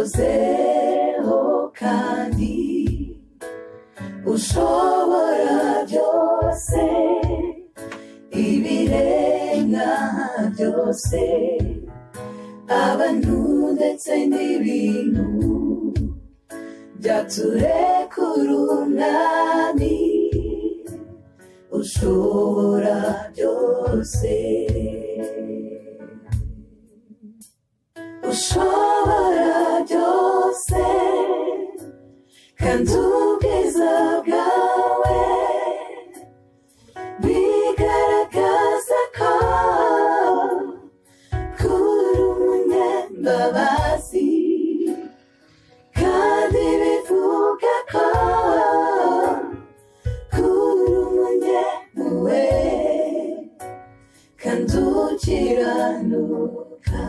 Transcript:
wahozeho kandi ushobora byose ibiremwa byose abantu ndetse n'ibintu byaturekura umwami ushobora byose ushobora byose kandi ubwiza bwawe bigaragaza ko kuri umunyambabazi kandi bivuga ko kuri umunyampuhwe kandi ukiranuka